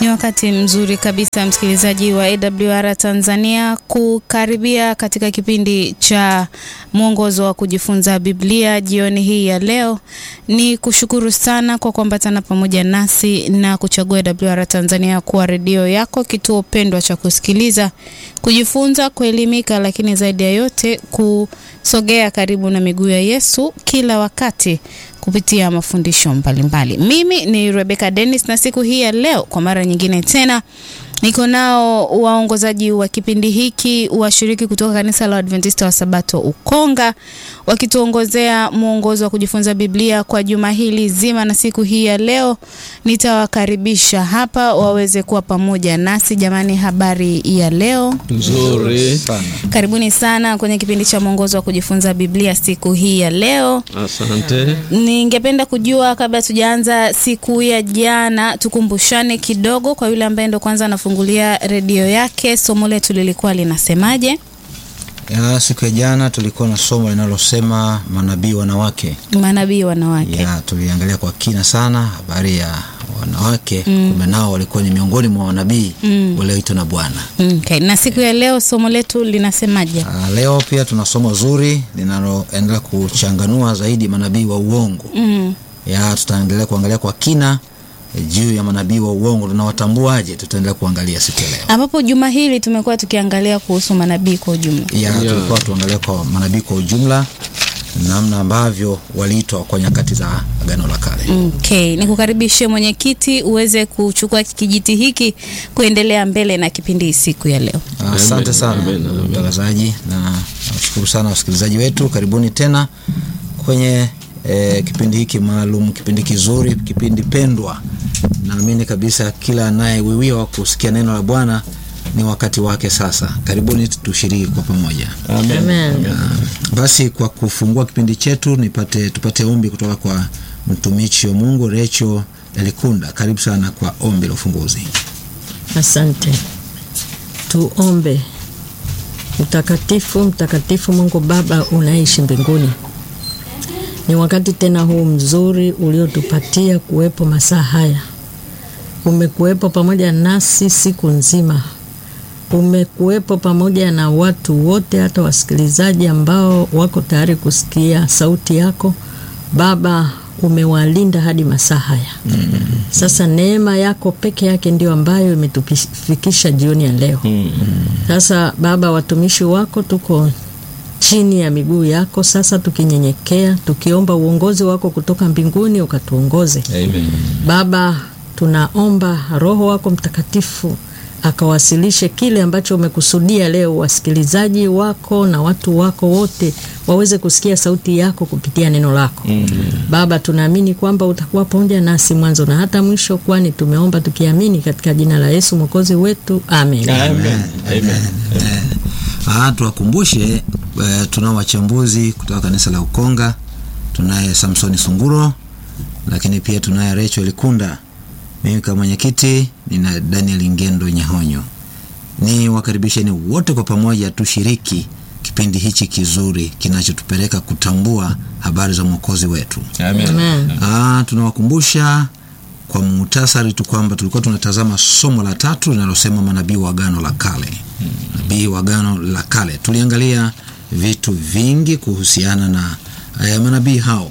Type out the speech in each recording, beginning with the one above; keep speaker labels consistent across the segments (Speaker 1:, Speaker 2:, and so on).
Speaker 1: Ni wakati mzuri kabisa msikilizaji wa AWR Tanzania kukaribia katika kipindi cha mwongozo wa kujifunza Biblia jioni hii ya leo. Ni kushukuru sana kwa kuambatana pamoja nasi na kuchagua AWR Tanzania kuwa redio yako, kituo pendwa cha kusikiliza, kujifunza, kuelimika, lakini zaidi ya yote kusogea karibu na miguu ya Yesu kila wakati kupitia mafundisho mbalimbali. Mimi ni Rebecca Dennis na siku hii ya leo kwa mara nyingine tena niko nao waongozaji wa kipindi hiki washiriki kutoka kanisa la Adventista wa Sabato Ukonga wakituongozea mwongozo wa kujifunza Biblia kwa juma hili zima, na siku hii ya leo nitawakaribisha hapa waweze kuwa pamoja nasi. Jamani, habari ya leo
Speaker 2: Nzuri
Speaker 3: sana.
Speaker 1: karibuni sana kwenye kipindi cha mwongozo wa kujifunza Biblia siku hii ya leo.
Speaker 2: asante.
Speaker 1: Ningependa kujua kabla tujaanza siku ya jana, tukumbushane kidogo kwa yule ambaye ndo kwanza anafungulia redio yake, somo letu lilikuwa linasemaje?
Speaker 3: Ya, siku ya jana tulikuwa na somo linalosema manabii wanawake.
Speaker 1: Manabii wanawake.
Speaker 3: Ya, tuliangalia kwa kina sana habari ya wanawake kumbe nao walikuwa ni miongoni mwa manabii walioitwa na Bwana.
Speaker 1: Okay. Na siku ya leo somo letu linasemaje?
Speaker 3: Ah, leo pia tuna somo zuri linaloendelea kuchanganua zaidi manabii wa uongo.
Speaker 1: Mm.
Speaker 3: Ya, tutaendelea kuangalia kwa kina eh, juu ya manabii wa uongo tunawatambuaje, tutaendelea kuangalia siku ya leo.
Speaker 1: Ambapo juma hili tumekuwa tukiangalia kuhusu manabii kwa ujumla.
Speaker 3: ya
Speaker 2: Yeah.
Speaker 3: tulikuwa tuangalia kwa manabii kwa ujumla namna ambavyo waliitwa kwa nyakati za agano la kale
Speaker 1: Okay. Nikukaribishe mwenyekiti uweze kuchukua kijiti hiki kuendelea mbele na kipindi siku ya leo.
Speaker 3: asante
Speaker 2: Amen,
Speaker 3: sana
Speaker 2: amen, amen.
Speaker 3: mtangazaji na nashukuru sana wasikilizaji wetu karibuni tena kwenye eh, kipindi hiki maalum kipindi kizuri kipindi pendwa naamini kabisa kila anayewiwiwa kusikia neno la bwana ni wakati wake sasa karibuni tushiriki kwa pamoja
Speaker 2: Amen.
Speaker 3: basi kwa kufungua kipindi chetu nipate tupate ombi kutoka kwa mtumishi wa mungu recho elikunda karibu sana kwa ombi la ufunguzi
Speaker 4: Asante. Tuombe. Mtakatifu, mtakatifu Mungu Baba unaishi mbinguni, ni wakati tena huu mzuri uliotupatia kuwepo masaa haya. Umekuwepo pamoja nasi siku nzima, umekuwepo pamoja na watu wote, hata wasikilizaji ambao wako tayari kusikia sauti yako Baba. Umewalinda hadi masaa haya. Sasa neema yako peke yake ndio ambayo imetufikisha jioni ya leo. Sasa Baba, watumishi wako tuko chini ya miguu yako sasa, tukinyenyekea, tukiomba uongozi wako kutoka mbinguni ukatuongoze.
Speaker 2: Amen.
Speaker 4: Baba, tunaomba Roho wako Mtakatifu akawasilishe kile ambacho umekusudia leo, wasikilizaji wako na watu wako wote waweze kusikia sauti yako kupitia neno lako. Baba, tunaamini kwamba utakuwa pamoja nasi mwanzo na hata mwisho, kwani tumeomba tukiamini katika jina la Yesu mwokozi wetu, amen.
Speaker 2: Amen. Amen.
Speaker 3: Ah, tuwakumbushe eh, tunao wachambuzi kutoka kanisa la Ukonga. Tunaye Samsoni Sunguro, lakini pia tunaye Rachel Kunda. Mimi kama mwenyekiti nina Daniel Ngendo Nyahonyo. Ni wakaribisheni wote kwa pamoja tushiriki kipindi hichi kizuri kinachotupeleka kutambua habari za mwokozi wetu.
Speaker 2: Amen.
Speaker 4: Amen.
Speaker 3: Ah, tunawakumbusha kwa muhtasari tu kwamba tulikuwa tunatazama somo la tatu linalosema manabii wa agano la kale. Manabii wa agano la kale, tuliangalia vitu vingi kuhusiana na eh, manabii hao.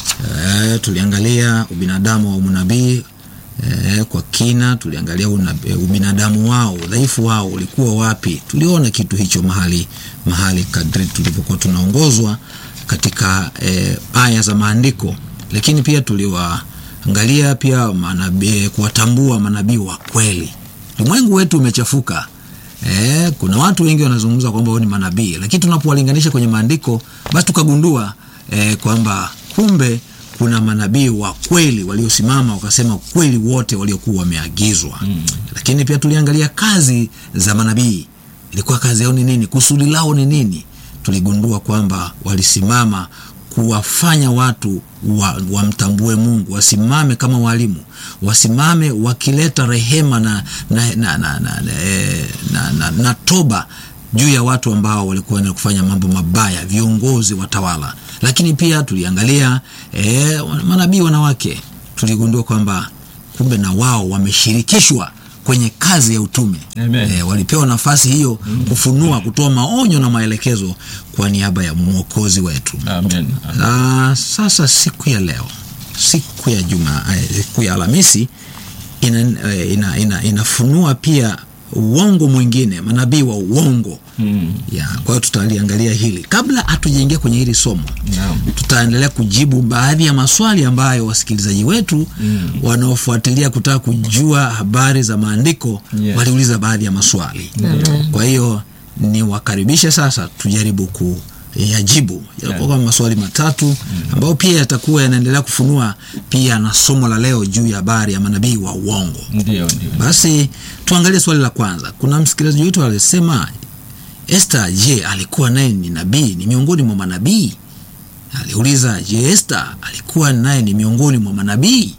Speaker 3: Eh, tuliangalia ubinadamu wa unabii eh, kwa kina. Tuliangalia una, eh, ubinadamu wao, udhaifu wao ulikuwa wapi. Tuliona kitu hicho mahali mahali kadri tulivyokuwa tunaongozwa katika eh, aya za maandiko, lakini pia tuliwaangalia pia manabii, kuwatambua manabii wa kweli. Ulimwengu wetu umechafuka. Eh, kuna watu wengi wanazungumza kwamba wao ni manabii, lakini tunapowalinganisha kwenye maandiko, basi tukagundua eh, kwamba kumbe kuna manabii wa kweli waliosimama wakasema kweli wote waliokuwa wameagizwa. Mm. Lakini pia tuliangalia kazi za manabii, ilikuwa kazi yao ni nini, kusudi lao ni nini. Tuligundua kwamba walisimama kuwafanya watu wa- wamtambue Mungu, wasimame kama walimu, wasimame wakileta rehema na, na, na, na, na, eh, na, na, na toba juu ya watu ambao walikuwa na kufanya mambo mabaya, viongozi, watawala. Lakini pia tuliangalia eh, manabii wanawake, tuligundua kwamba kumbe na wao wameshirikishwa kwenye kazi ya utume
Speaker 2: Amen.
Speaker 3: e, walipewa nafasi hiyo kufunua kutoa maonyo na maelekezo kwa niaba ya mwokozi wetu
Speaker 2: Amen.
Speaker 3: Ah, sasa siku ya leo siku ya juma eh, siku ya alhamisi ina, eh, ina, ina, inafunua pia uongo mwingine manabii wa uongo
Speaker 2: Mm.
Speaker 3: ya kwa hiyo tutaliangalia hili kabla hatujaingia kwenye hili somo
Speaker 2: Naam.
Speaker 3: tutaendelea kujibu baadhi ya maswali ambayo wasikilizaji wetu mm. wanaofuatilia kutaka kujua habari za maandiko
Speaker 2: Yes.
Speaker 3: waliuliza baadhi ya maswali kwa hiyo niwakaribishe sasa tujaribu kuyajibu yatakuwa kama maswali matatu ambayo pia yatakuwa yanaendelea kufunua pia na somo la leo juu ya habari ya manabii wa uongo
Speaker 2: Ndio, ndio.
Speaker 3: basi tuangalie swali la kwanza kuna msikilizaji wetu alisema Esther je alikuwa naye ni nabii ni miongoni mwa manabii aliuliza je Esther alikuwa naye ni miongoni mwa manabii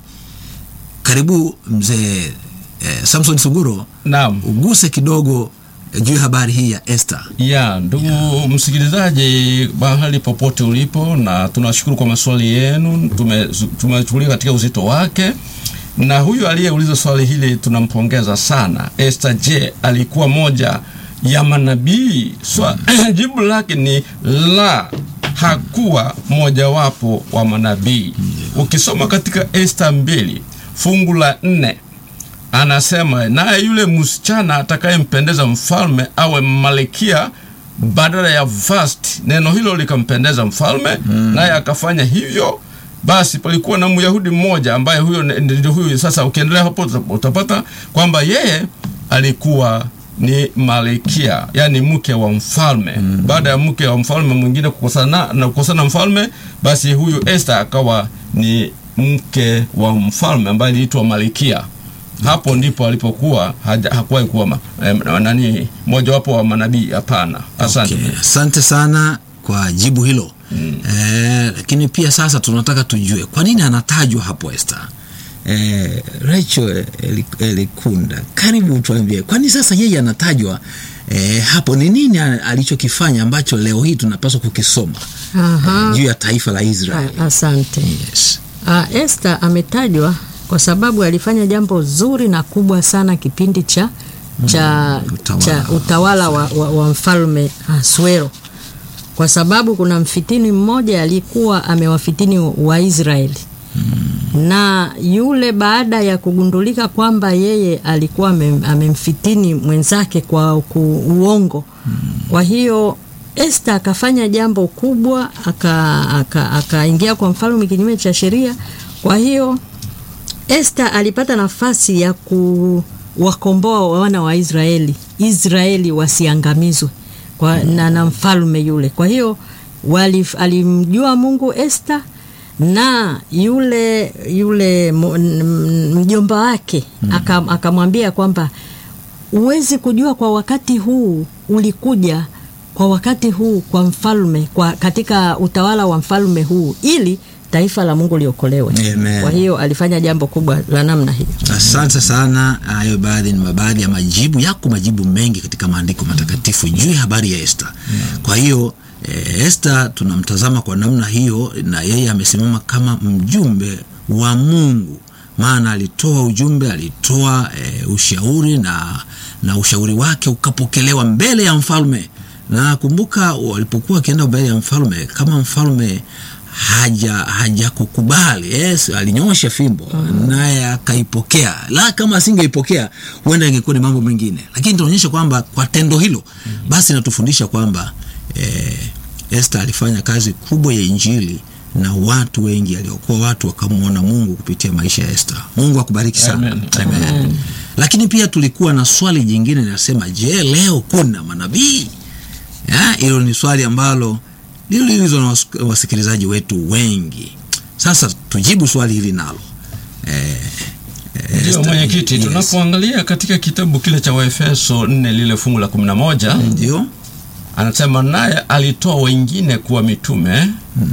Speaker 3: karibu mzee eh, Samson Suguro
Speaker 2: Naam.
Speaker 3: uguse kidogo eh, juu ya habari hii ya Esther
Speaker 2: ya ndugu msikilizaji mahali popote ulipo na tunashukuru kwa maswali yenu tume- tumechukulia katika uzito wake na huyu aliyeuliza swali hili tunampongeza sana Esther je alikuwa moja ya manabii Swa, jibu lake ni la hakuwa mojawapo wa manabii ukisoma katika Esther mbili fungu la nne anasema naye yule msichana atakayempendeza mfalme awe malikia badala ya Vasti. Neno hilo likampendeza mfalme mm. naye akafanya hivyo. Basi palikuwa na Myahudi mmoja ambaye huyo ne- ndio huyu. Sasa ukiendelea hapo uta- utapata kwamba yeye alikuwa ni malikia, yani mke wa mfalme mm. baada ya mke wa mfalme mwingine kukosana na kukosana mfalme, basi huyu Esther akawa ni mke wa mfalme ambaye aliitwa malikia hapo ndipo alipokuwa haja- hakuwahi kuwa ma, eh, nani mojawapo wa manabii hapana asante
Speaker 3: Okay, asante sana kwa jibu hilo mm. eh, lakini pia sasa tunataka tujue kwa nini anatajwa hapo Esther eh, Rachel Eli- Elikunda karibu tuambie kwani sasa yeye anatajwa eh, hapo ni nini a- alichokifanya ambacho leo hii tunapaswa kukisoma
Speaker 4: Aha.
Speaker 3: eh, juu ya taifa la Israeli
Speaker 4: A- Asante.
Speaker 3: yes.
Speaker 4: Uh, Esther ametajwa kwa sababu alifanya jambo zuri na kubwa sana kipindi cha cha
Speaker 3: utawala.
Speaker 4: cha utawala wa, wa, wa mfalme Ahasuero, kwa sababu kuna mfitini mmoja alikuwa amewafitini Waisraeli na yule baada ya kugundulika kwamba yeye alikuwa amem- amemfitini mwenzake kwa ku- uongo kwa hiyo Esther akafanya jambo kubwa akaingia aka, akaingia kwa mfalme kinyume cha sheria kwa hiyo Esther alipata nafasi ya kuwakomboa wana wa Israeli Israeli wasiangamizwe kwa, na, na mfalme yule kwa hiyo wali, alimjua Mungu Esther na yule yule mo- n- mjomba wake aka- akamwambia kwamba huwezi kujua kwa wakati huu ulikuja kwa wakati huu kwa mfalme kwa katika utawala wa mfalme huu ili taifa la Mungu liokolewe.
Speaker 3: Amen.
Speaker 4: Kwa hiyo alifanya jambo kubwa la namna hiyo.
Speaker 3: asante sana hayo baadhi ni baadhi ya majibu yako majibu mengi katika maandiko matakatifu juu ya habari ya Esther kwa hiyo eh, Esther tunamtazama kwa namna hiyo na yeye amesimama kama mjumbe wa Mungu maana alitoa ujumbe alitoa eh, ushauri na na ushauri wake ukapokelewa mbele ya mfalme na kumbuka walipokuwa wakienda mbele ya mfalme kama mfalme haja hajakukubali yes, alinyosha fimbo naye akaipokea la kama asingeipokea huenda ingekuwa ni mambo mengine lakini tunaonyesha kwamba kwa tendo hilo basi inatufundisha kwamba eh, Esther alifanya kazi kubwa ya injili na watu wengi aliokuwa watu wakamwona Mungu kupitia maisha ya Esther. Mungu akubariki sana.
Speaker 2: Amen.
Speaker 3: Amen. Lakini pia tulikuwa na swali jingine linasema, je, leo kuna manabii? Ya, Hilo ni swali ambalo liliulizwa na wasik- wasikilizaji wetu wengi. Sasa tujibu swali hili nalo. Eh, eh,
Speaker 2: ndio
Speaker 3: Esther-
Speaker 2: mwenyekiti
Speaker 3: yes.
Speaker 2: tunapoangalia katika kitabu kile cha waefeso 4 lile fungu la 11
Speaker 3: Ndio.
Speaker 2: anasema naye alitoa wengine kuwa mitume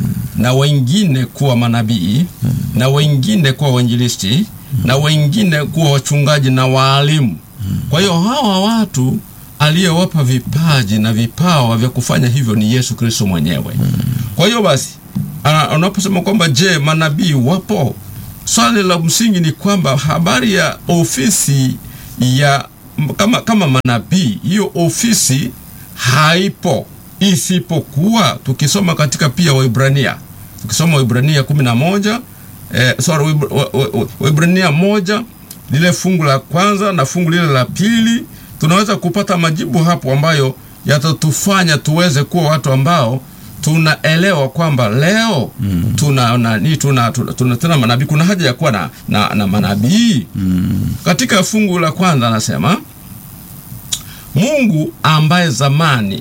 Speaker 2: na wengine kuwa manabii na wengine kuwa wainjilisti na wengine kuwa wachungaji na waalimu kwa hiyo hawa watu aliyewapa vipaji na vipawa vya kufanya hivyo ni yesu kristo mwenyewe kwa hiyo basi ana- unaposema kwamba je manabii wapo swali la msingi ni kwamba habari ya ofisi ya kama, kama manabii hiyo ofisi haipo isipokuwa tukisoma katika pia Waibrania tukisoma Waibrania kumi na moja eh, sorry Waibr- wa- wa- wa- Waibrania moja lile fungu la kwanza na fungu lile la pili tunaweza kupata majibu hapo ambayo yatatufanya tuweze kuwa watu ambao tunaelewa kwamba leo mm. tuna nani tuna, tuna, tuna tena manabii kuna haja ya kuwa na, na, na manabii mm. katika fungu la kwanza anasema Mungu ambaye zamani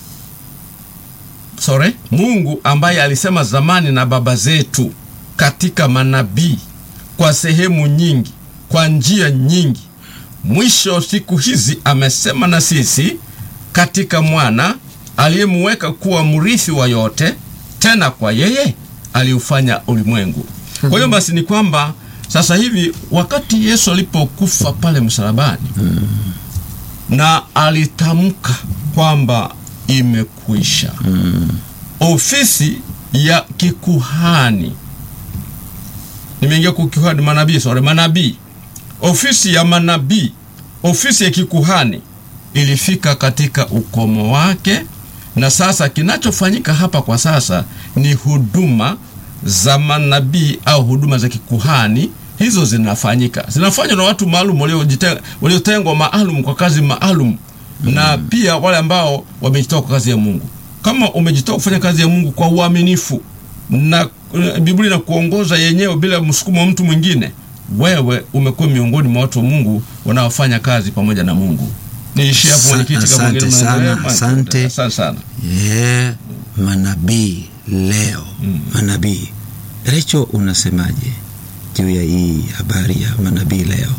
Speaker 2: sorry, Mungu ambaye alisema zamani na baba zetu katika manabii kwa sehemu nyingi, kwa njia nyingi, mwisho siku hizi amesema na sisi katika mwana aliyemweka kuwa mrithi wa yote, tena kwa yeye aliufanya ulimwengu. Kwa hiyo basi ni kwamba sasa hivi wakati Yesu alipokufa pale msalabani na alitamka kwamba imekwisha. Ofisi ya kikuhani, nimeingia kwa kikuhani, manabii, sorry, manabii, ofisi ya manabii, ofisi ya kikuhani ilifika katika ukomo wake, na sasa kinachofanyika hapa kwa sasa ni huduma za manabii au huduma za kikuhani hizo zinafanyika zinafanywa na watu maalum waliojite- waliotengwa maalum kwa kazi maalum na pia wale ambao wamejitoa kwa kazi ya Mungu. Kama umejitoa kufanya kazi ya Mungu kwa uaminifu na eh, Biblia inakuongoza yenyewe bila msukumo wa mtu mwingine, wewe umekuwa miongoni mwa watu wa Mungu wanaofanya kazi pamoja na Mungu. Niishie hapo
Speaker 3: Sa-
Speaker 2: mwenyekiti, kama
Speaker 3: asante
Speaker 2: mwingine
Speaker 3: sana,
Speaker 2: mnaendelea.
Speaker 3: asante.
Speaker 2: Asante sana.
Speaker 3: yeah, manabii leo manabii recho unasemaje juu ya hii habari ya manabii leo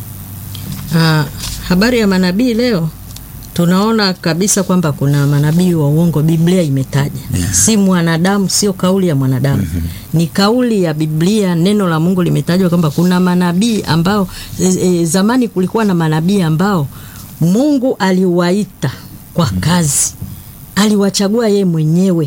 Speaker 4: Ah, habari ya manabii leo tunaona kabisa kwamba kuna manabii wa uongo biblia imetaja
Speaker 3: Yeah.
Speaker 4: si mwanadamu sio kauli ya mwanadamu ni kauli ya biblia neno la mungu limetajwa kwamba kuna manabii ambao e, e, zamani kulikuwa na manabii ambao mungu aliwaita kwa kazi aliwachagua yeye mwenyewe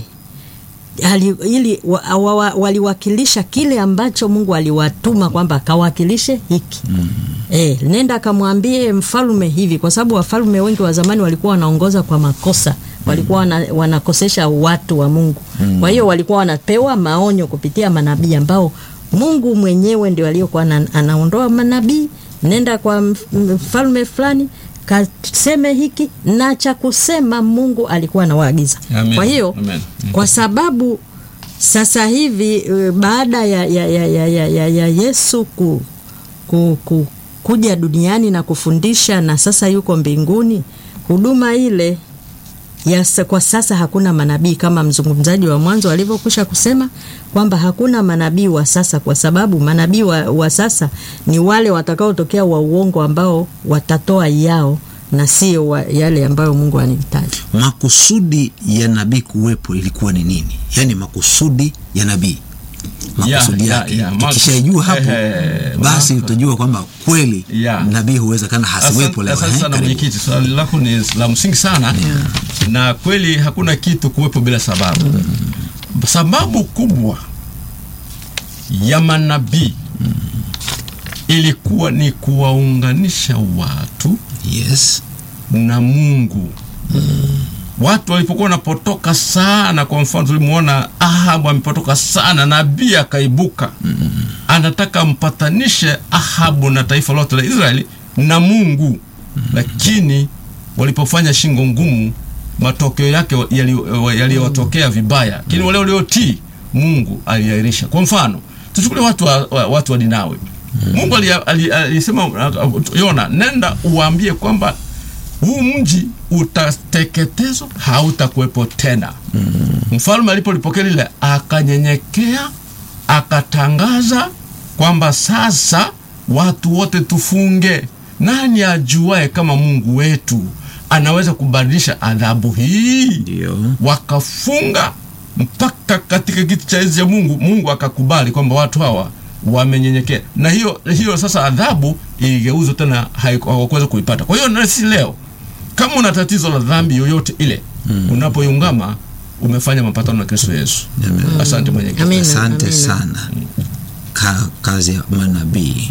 Speaker 4: ali, ili wa, wa, wa, waliwakilisha kile ambacho Mungu aliwatuma kwamba akawakilishe hiki mm. E, nenda akamwambie mfalme hivi, kwa sababu wafalme wengi wa zamani walikuwa wanaongoza kwa makosa, walikuwa wana, wanakosesha watu wa Mungu mm. Kwa hiyo walikuwa wanapewa maonyo kupitia manabii ambao Mungu mwenyewe ndio aliyokuwa ana- anaondoa manabii, nenda kwa mf- mfalme fulani kaseme hiki na cha kusema Mungu alikuwa anawaagiza.
Speaker 2: Amen.
Speaker 4: Kwa hiyo
Speaker 2: Amen. Mm.
Speaker 4: kwa sababu sasa hivi eh, baada ya, ya, ya, ya, ya, ya, ya Yesu ku, ku, ku, kuja duniani na kufundisha na sasa yuko mbinguni, huduma ile ya sa- kwa sasa hakuna manabii kama mzungumzaji wa mwanzo alivyokwisha kusema kwamba hakuna manabii wa sasa, kwa sababu manabii wa, wa sasa ni wale watakaotokea wa uongo ambao watatoa yao na sio wa- yale ambayo Mungu anahitaji.
Speaker 3: makusudi ya nabii kuwepo ilikuwa ni nini yaani makusudi ya nabii makusudi
Speaker 2: Ya, ya,
Speaker 3: yake
Speaker 2: ya, makus-
Speaker 3: tukishaijua hapo
Speaker 2: Ehe,
Speaker 3: basi
Speaker 2: makus-
Speaker 3: utajua kwamba kweli
Speaker 2: Ya.
Speaker 3: nabii huwezekana hasiwepo
Speaker 2: Asante
Speaker 3: leo
Speaker 2: asante
Speaker 3: eh,
Speaker 2: sana
Speaker 3: karibu.
Speaker 2: mwenyekiti, swali lako ni la msingi sana na kweli hakuna kitu kuwepo bila sababu. Sababu kubwa ya manabii ilikuwa ni kuwaunganisha watu
Speaker 3: yes
Speaker 2: na Mungu. Watu walipokuwa wanapotoka sana, kwa mfano tulimuona Ahabu amepotoka sana, nabii akaibuka anataka ampatanishe Ahabu na taifa lote la Israeli na Mungu, lakini walipofanya shingo ngumu, matokeo yake yali- yaliyotokea vibaya, lakini wale waliotii Mungu aliahirisha. Kwa mfano tuchukulie watu wa, wa, watu wa Ninawi. Mungu alia- ali- alisema uh, Yona, nenda uwaambie kwamba huu mji utateketezwa, hautakuwepo tena. Mfalme alipolipokea lile, akanyenyekea, akatangaza kwamba sasa watu wote tufunge. Nani ajuae kama Mungu wetu anaweza kubadilisha adhabu hii?
Speaker 3: ndio
Speaker 2: wakafunga mpaka katika kiti cha enzi ya Mungu. Mungu akakubali kwamba watu hawa wamenyenyekea, na hiyo hiyo sasa adhabu iligeuzwa tena, haiku- hawakuweza kuipata. Kwa hiyo na sisi leo, kama una tatizo la dhambi yoyote ile, unapoiungama umefanya mapatano na Kristo Yesu. Asante mwenyekiti.
Speaker 4: Amina,
Speaker 3: asante
Speaker 4: amina.
Speaker 3: sana ka, kazi ya manabii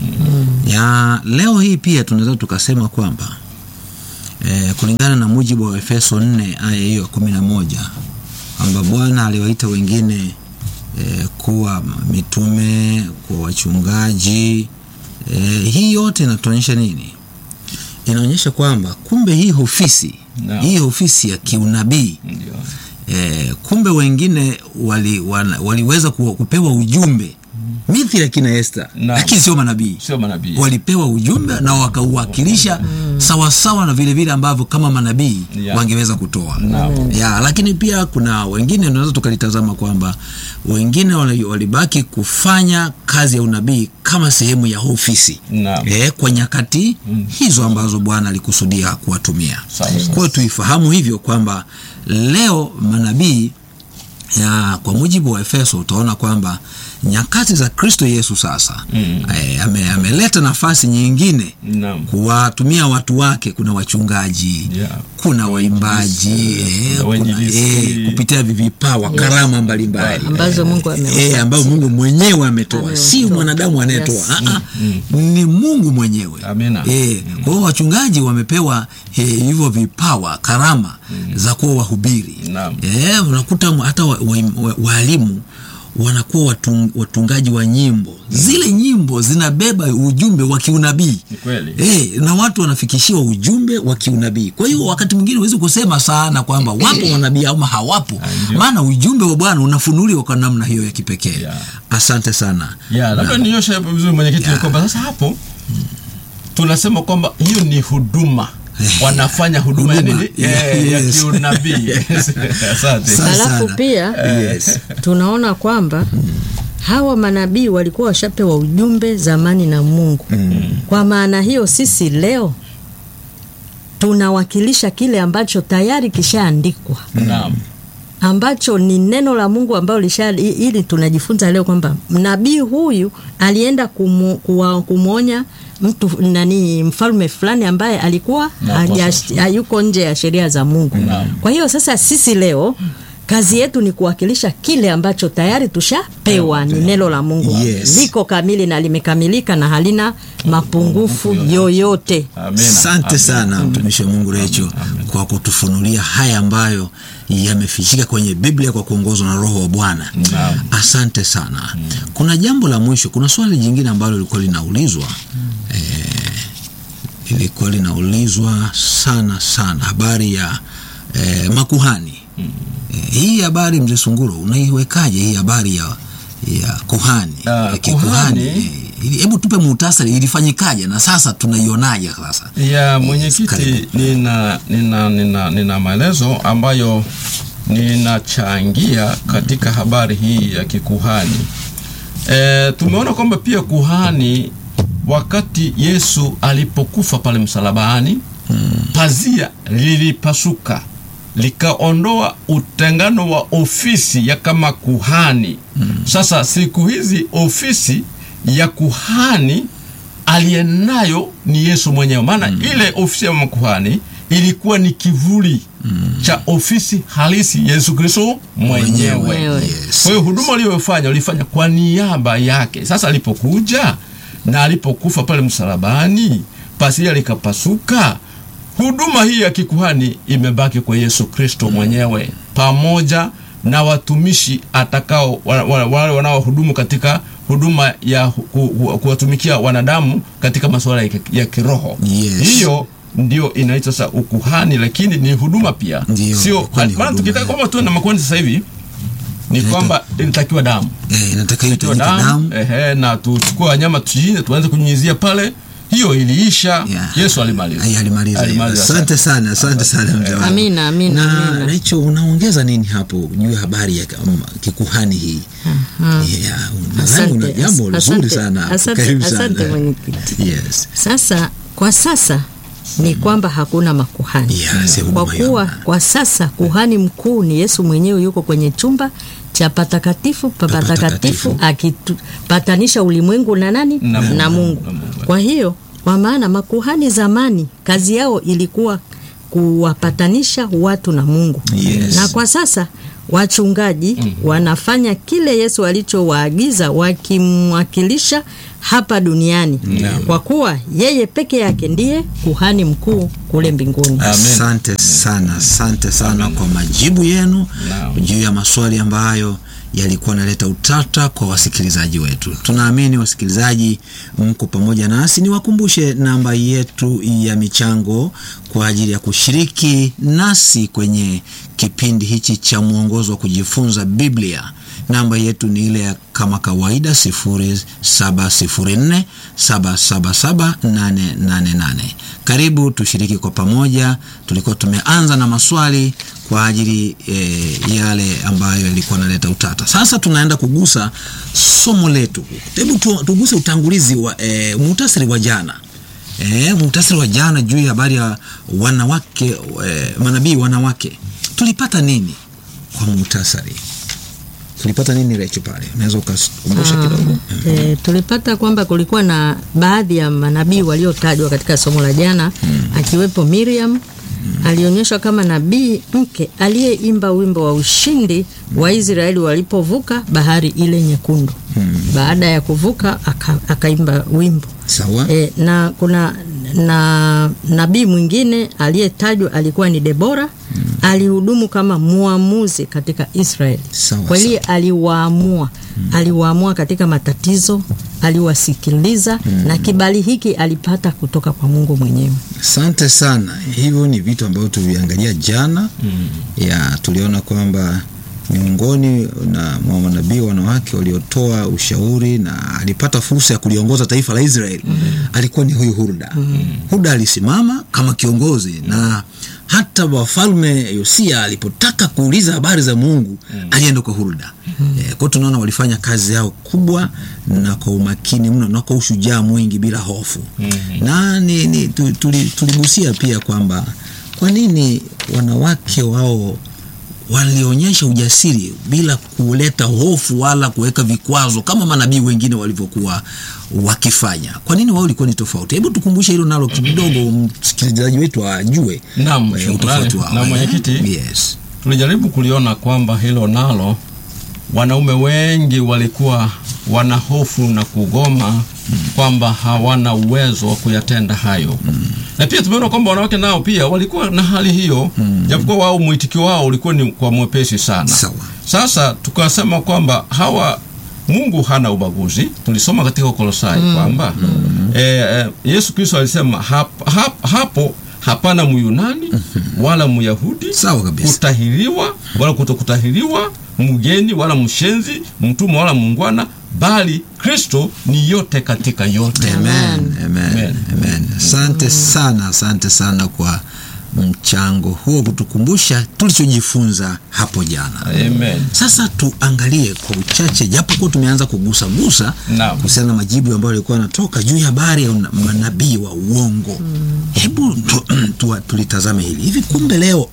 Speaker 3: ya leo hii pia tunaweza tukasema kwamba eh, kulingana na mujibu wa Efeso 4 aya hiyo kumi na moja kwamba Bwana aliwaita wengine eh, kuwa mitume, kuwa wachungaji eh, hii yote inatuonyesha nini? Inaonyesha kwamba kumbe hii ofisi
Speaker 2: Naam.
Speaker 3: hii ofisi ya kiunabii
Speaker 2: Ndio.
Speaker 3: eh, kumbe wengine wali, wana, waliweza ku- kupewa ujumbe mithili ya kina Esta,
Speaker 2: Naam.
Speaker 3: lakini sio manabii
Speaker 2: Sio manabii.
Speaker 3: walipewa ujumbe na wakauwakilisha sawasawa na vile vile ambavyo kama manabii
Speaker 2: Yeah.
Speaker 3: wangeweza kutoa
Speaker 2: Naam.
Speaker 3: ya lakini pia kuna wengine tunaweza tukalitazama kwamba wengine wali- walibaki kufanya kazi ya unabii kama sehemu ya ofisi
Speaker 2: Naam.
Speaker 3: e, kwa nyakati hizo ambazo Bwana alikusudia kuwatumia.
Speaker 2: Sawa, sawa.
Speaker 3: Kwa hiyo tuifahamu hivyo kwamba leo manabii ya kwa mujibu wa Efeso utaona kwamba nyakati za Kristo Yesu sasa
Speaker 2: Mm.
Speaker 3: eh, ame, ameleta nafasi nyingine
Speaker 2: Naam.
Speaker 3: kuwatumia watu wake. Kuna wachungaji
Speaker 2: Yeah.
Speaker 3: kuna waimbaji eh,
Speaker 2: kuna
Speaker 3: kuna,
Speaker 2: wainjilisti.
Speaker 3: eh, kupitia vipawa karama mbalimbali
Speaker 4: ambazo Mungu amewapa.
Speaker 3: eh, ambayo Mungu mwenyewe ametoa,
Speaker 4: Amewatoa.
Speaker 3: si mwanadamu anayetoa
Speaker 4: Yes.
Speaker 3: Ah, ah, ni Mungu mwenyewe.
Speaker 2: Amina.
Speaker 3: Eh, kwa hiyo wachungaji wamepewa eh, hivyo vipawa karama za kuwa wahubiri.
Speaker 2: Naam.
Speaker 3: Eh, unakuta hata waalimu wa, wa, waalimu wanakuwa watung, watungaji wa nyimbo. Zile nyimbo zinabeba ujumbe wa kiunabii.
Speaker 2: Ni kweli.
Speaker 3: Eh, na watu wanafikishiwa ujumbe wa kiunabii. Kwa hiyo wakati mwingine huwezi kusema sana kwamba wapo manabii ama hawapo,
Speaker 2: ndio.
Speaker 3: maana ujumbe wa Bwana unafunuliwa kwa namna hiyo ya kipekee.
Speaker 2: Yeah.
Speaker 3: Asante sana.
Speaker 2: ya labda ninyoshe vizuri mwenyekiti
Speaker 3: Ya.
Speaker 2: kwamba sasa hapo tunasema kwamba hiyo ni huduma wanafanya huduma ya
Speaker 3: Huduma.
Speaker 2: nini Eh, ya
Speaker 3: Yes.
Speaker 2: kiunabii asante
Speaker 3: Sa-
Speaker 4: Alafu
Speaker 3: sana.
Speaker 4: pia
Speaker 3: Yes.
Speaker 4: tunaona kwamba hawa manabii walikuwa washapewa ujumbe zamani na Mungu. Kwa maana hiyo sisi leo tunawakilisha kile ambacho tayari kishaandikwa
Speaker 2: naam
Speaker 4: ambacho ni neno la Mungu ambalo lisha i- ili tunajifunza leo kwamba nabii huyu alienda kumu, kuwa, kumwonya mtu nani mfalme fulani ambaye alikuwa
Speaker 2: Na
Speaker 4: haja-
Speaker 2: apostle.
Speaker 4: hayuko nje ya sheria za Mungu.
Speaker 2: Naam.
Speaker 4: Kwa hiyo sasa sisi leo kazi yetu ni kuwakilisha kile ambacho tayari tushapewa, ni neno la Mungu
Speaker 3: Yes.
Speaker 4: liko kamili na limekamilika na halina mapungufu yoyote.
Speaker 2: amina
Speaker 3: Asante
Speaker 2: Amina.
Speaker 3: sana mtumishi wa Mungu Recho kwa kutufunulia haya ambayo yamefichika kwenye Biblia kwa kuongozwa na Roho wa Bwana.
Speaker 2: Naam.
Speaker 3: Asante sana. Kuna jambo la mwisho, kuna swali jingine ambalo lilikuwa linaulizwa eh, lilikuwa linaulizwa sana sana, habari ya eh, makuhani eh, hii habari mzee Sunguro, unaiwekaje hii habari ya ya kuhani
Speaker 2: Ah,
Speaker 3: ya kikuhani?
Speaker 2: kuhani.
Speaker 3: Eh, ili- Hebu tupe muhtasari, ilifanyikaje na sasa tunaionaje sasa?
Speaker 2: ya mwenyekiti
Speaker 3: karibu.
Speaker 2: nina, nina, nina, nina maelezo ambayo ninachangia katika habari hii ya kikuhani e, tumeona kwamba pia kuhani wakati yesu alipokufa pale msalabani pazia lilipasuka likaondoa utengano wa ofisi ya kama kuhani sasa siku hizi ofisi ya kuhani aliyenayo ni Yesu mwenyewe, maana ile ofisi ya makuhani ilikuwa ni kivuli cha ofisi halisi Yesu Kristo mwenyewe.
Speaker 4: Mwenyewe.
Speaker 3: Yes.
Speaker 2: Kwa hiyo huduma aliyofanya ulifanya kwa niaba yake. Sasa alipokuja na alipokufa pale msalabani, pazia likapasuka, huduma hii ya kikuhani imebaki kwa Yesu Kristo mwenyewe pamoja na watumishi atakao wa- wa- wale wanaohudumu katika huduma ya ku- ku- kuwatumikia wanadamu katika masuala ya, ki- ya kiroho.
Speaker 3: Yes.
Speaker 2: Hiyo ndio inaitwa sasa ukuhani, lakini ni huduma pia,
Speaker 3: Ndio,
Speaker 2: sio
Speaker 3: ilikuwa ni
Speaker 2: maana
Speaker 3: huduma,
Speaker 2: tukitaka
Speaker 3: eh.
Speaker 2: kwamba tuwe na makuhani sasa hivi ni
Speaker 3: Inaitwa-
Speaker 2: kwamba inatakiwa damu
Speaker 3: Eh, inatakiwa
Speaker 2: Inatakiwa
Speaker 3: itumike damu
Speaker 2: ehe, na tuchukue wanyama tuchinje, tuanze kunyunyizia pale, hiyo iliisha.
Speaker 3: Yeah.
Speaker 2: Yesu alimaliza,
Speaker 3: Ai, alimaliza hiyo. Asante sana, asante sana mzee wangu.
Speaker 4: Amina, amina,
Speaker 3: Na
Speaker 4: amina.
Speaker 3: Recho, unaongeza nini hapo juu ya habari ya um, kikuhani hii? Yeah, nadhani una
Speaker 4: Asante,
Speaker 3: jambo
Speaker 4: as-
Speaker 3: zuri
Speaker 4: asante,
Speaker 3: sana hapo.
Speaker 4: asante,
Speaker 3: Karibu
Speaker 4: asante
Speaker 3: sana.
Speaker 4: mwenyekiti.
Speaker 3: Yes.
Speaker 4: Sasa kwa sasa ni kwamba hakuna makuhani
Speaker 3: Yes,
Speaker 4: kwa
Speaker 3: huduma hiyo
Speaker 4: kuwa
Speaker 3: hamna.
Speaker 4: kwa sasa kuhani mkuu ni Yesu mwenyewe, yuko kwenye chumba cha patakatifu pa
Speaker 3: Patakatifu.
Speaker 4: patakatifu akipatanisha ulimwengu na nani
Speaker 2: Na Mungu.
Speaker 4: na Mungu.
Speaker 2: Na Mungu.
Speaker 4: Kwa hiyo kwa maana makuhani zamani kazi yao ilikuwa kuwapatanisha watu na Mungu
Speaker 3: Yes.
Speaker 4: na kwa sasa wachungaji wanafanya kile Yesu alichowaagiza wakimwakilisha hapa duniani kwa kuwa yeye peke yake ndiye kuhani mkuu kule mbinguni.
Speaker 2: Amen.
Speaker 3: Asante sana, asante sana kwa majibu yenu
Speaker 2: Naam.
Speaker 3: juu ya maswali ambayo yalikuwa naleta utata kwa wasikilizaji wetu. Tunaamini wasikilizaji mko pamoja nasi. Niwakumbushe namba yetu ya michango kwa ajili ya kushiriki nasi kwenye kipindi hichi cha mwongozo wa kujifunza Biblia. Namba yetu ni ile ya kama kawaida 0704 777 888. Karibu tushiriki kwa pamoja. Tulikuwa tumeanza na maswali kwa ajili e, yale ambayo yalikuwa naleta utata. Sasa tunaenda kugusa somo letu. Hebu tu, tuguse utangulizi wa e, muhtasari wa jana e, muhtasari wa jana juu ya habari ya wanawake e, manabii wanawake. Tulipata nini kwa muhtasari? Tulipata nini Recho pale? Unaweza ukakumbusha kidogo?
Speaker 4: E, tulipata kwamba kulikuwa na baadhi ya manabii waliotajwa katika somo la jana akiwepo Miriam alionyeshwa kama nabii mke aliyeimba wimbo wa ushindi wa Israeli walipovuka bahari ile nyekundu. Baada ya kuvuka aka, akaimba wimbo
Speaker 3: Sawa.
Speaker 4: e, na kuna na nabii mwingine aliyetajwa alikuwa ni Debora alihudumu kama muamuzi katika Israeli
Speaker 3: Sawa,
Speaker 4: kweli aliwaamua aliwaamua katika matatizo aliwasikiliza na kibali hiki alipata kutoka kwa Mungu mwenyewe
Speaker 3: Asante sana. Hivyo ni vitu ambavyo tuliangalia jana ya tuliona kwamba miongoni na mwa manabii wanawake waliotoa ushauri na alipata fursa ya kuliongoza taifa la Israeli alikuwa ni huyu Hulda. Hulda alisimama kama kiongozi na hata wafalme Yosia alipotaka kuuliza habari za Mungu alienda kwa Hulda. Eh, kwa hiyo tunaona walifanya kazi yao kubwa na kwa umakini mno na kwa ushujaa mwingi bila hofu na ni, ni, tu- tuli- tuligusia pia kwamba kwa nini wanawake wao walionyesha ujasiri bila kuleta hofu wala kuweka vikwazo kama manabii wengine walivyokuwa wakifanya. Kwa nini wao ilikuwa ni tofauti? Hebu tukumbushe hilo nalo kidogo, msikilizaji wetu ajue
Speaker 2: Naam,
Speaker 3: eh,
Speaker 2: shukrani.
Speaker 3: utofauti wao.
Speaker 2: Na
Speaker 3: eh?
Speaker 2: mwenyekiti,
Speaker 3: Yes.
Speaker 2: tulijaribu kuliona kwamba hilo nalo wanaume wengi walikuwa wana hofu na kugoma kwamba hawana uwezo wa kuyatenda hayo na pia tumeona kwamba wanawake nao pia walikuwa na hali hiyo japokuwa wao mwitikio wao ulikuwa ni kwa mwepesi sana
Speaker 3: Sawa.
Speaker 2: sasa tukasema kwamba hawa mungu hana ubaguzi tulisoma katika ukolosai kwamba eh, eh, yesu kristo alisema hap, hap, hapo hapana myunani wala myahudi
Speaker 3: Sawa kabisa.
Speaker 2: kutahiriwa wala kutokutahiriwa mgeni wala mshenzi mtumwa wala mungwana bali kristo ni yote katika yote
Speaker 3: Amen, amen,
Speaker 2: Amen.
Speaker 3: amen. Asante sana, asante sana kwa mchango huo kutukumbusha tulichojifunza hapo jana.
Speaker 2: Amen.
Speaker 3: Sasa tuangalie kwa uchache, japo kuwa tumeanza kugusa gusa
Speaker 2: Naam.
Speaker 3: kuhusiana na majibu ambayo yalikuwa yanatoka juu ya habari ya una- manabii wa uongo. Hebu tu, tu, tulitazame hili hivi, kumbe leo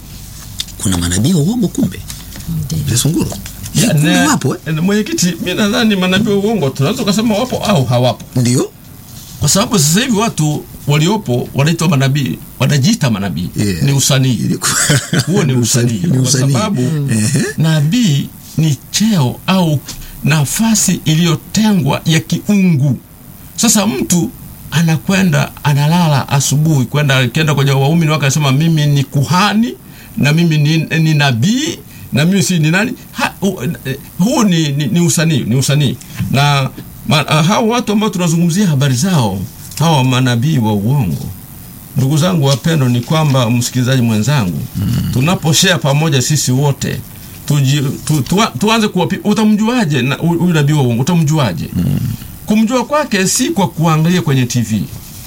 Speaker 3: kuna manabii wa uongo kumbe, Lesunguru
Speaker 2: Ya,
Speaker 3: kumbe
Speaker 2: na-
Speaker 3: wapo eh?
Speaker 2: na mwenyekiti mi nadhani manabii wa uongo tunaweza ukasema wapo au hawapo
Speaker 3: Ndio
Speaker 2: kwa sababu sasa hivi watu waliopo wanaitwa manabii wanajiita manabii
Speaker 3: Yeah.
Speaker 2: ni usanii
Speaker 3: Ilikuwa-
Speaker 2: huo ni usanii
Speaker 3: Ni
Speaker 2: kwa
Speaker 3: usanii.
Speaker 2: sababu
Speaker 3: Ehe.
Speaker 2: nabii ni cheo au nafasi iliyotengwa ya kiungu sasa mtu anakwenda analala asubuhi kwenda akienda kwenye waumini wake anasema mimi ni kuhani na mimi ni, ni nabii na mimi si ni nani ha, hu, eh, huu ni, ni, ni usanii ni usanii na ma, ah, hao watu ambao tunazungumzia habari zao hawa manabii wa uongo ndugu zangu wapendo ni kwamba msikilizaji mwenzangu mm. tunaposhea pamoja sisi wote tuji, tu, tu, tuanze kuwapi utamjuaje na- huyu huyu nabii wa uongo utamjuaje mm. kumjua kwake si kwa kuangalia kwenye tv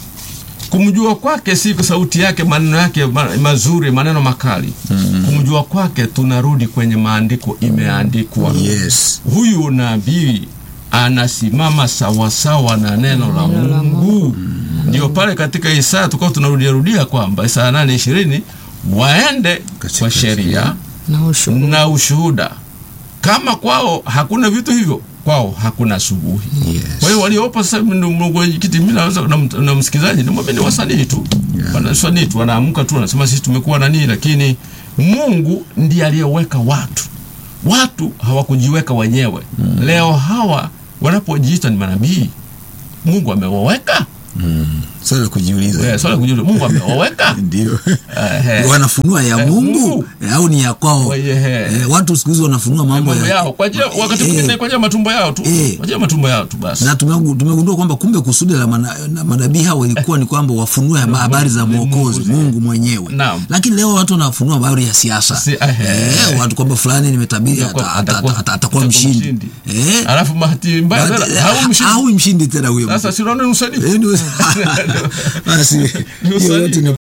Speaker 2: kumjua kwake si kwa sauti yake maneno yake ma, mazuri maneno makali mm. kumjua kwake tunarudi kwenye maandiko imeandikwa
Speaker 3: yes
Speaker 2: huyu nabii anasimama sawasawa na neno la Mungu. Ndio pale katika Isaya tukao tunarudia rudia kwamba Isaya nane ishirini waende
Speaker 3: Katika
Speaker 2: kwa sheria
Speaker 4: na ushuhuda.
Speaker 2: na ushuhuda. Kama kwao hakuna vitu hivyo, kwao hakuna asubuhi.
Speaker 3: Yes.
Speaker 2: Kwa hiyo waliopo sasa hivi ndio mwenyekiti, mimi naweza na, mt- na msikilizaji nimwambie ni wasanii tu
Speaker 3: Yeah.
Speaker 2: wanasanii tu, wanaamka tu wanasema sisi tumekuwa nani, lakini Mungu ndiye aliyeweka watu watu hawakujiweka wenyewe leo hawa wanapojiita ni manabii mungu amewaweka
Speaker 3: swala la kujiuliza
Speaker 2: Eh, swala la kujiuliza mungu amewaweka
Speaker 3: ndio
Speaker 2: Ehe.
Speaker 3: wanafunua ya
Speaker 2: Eh,
Speaker 3: mungu
Speaker 2: Mungu.
Speaker 3: eh, au ni ya kwao
Speaker 2: Kwa hiyo, eh.
Speaker 3: Eh, watu siku hizi wanafunua mambo
Speaker 2: mambo yao kwa ajili wakati
Speaker 3: Eh,
Speaker 2: mwingine kwa ajili ya matumbo yao tu
Speaker 3: Eh.
Speaker 2: kwa ajili ya matumbo yao tu basi
Speaker 3: na tumegu- tumegundua kwamba kumbe kusudi la mana- na manabii hao ilikuwa ni kwamba wafunue haba- habari za
Speaker 2: Mungu,
Speaker 3: mwokozi
Speaker 2: Mungu.
Speaker 3: mungu mwenyewe
Speaker 2: Naam.
Speaker 3: lakini leo watu wanafunua habari ya siasa
Speaker 2: Si- ehe.
Speaker 3: eh, watu kwamba fulani nimetabiri
Speaker 2: Atakuwa-
Speaker 3: ata- ata-
Speaker 2: atakuwa-
Speaker 3: ata- atakuwa mshindi Eh,
Speaker 2: alafu bahati mbaya
Speaker 3: but,
Speaker 2: sana,
Speaker 3: eh,
Speaker 2: hawi mshindi
Speaker 3: hawi mshindi tena huyo
Speaker 2: sasa
Speaker 3: mtu.
Speaker 2: si unaona ni usaliti
Speaker 3: Eh, ni- basi
Speaker 2: Ni
Speaker 3: hiyo
Speaker 2: usaliti
Speaker 3: yote ni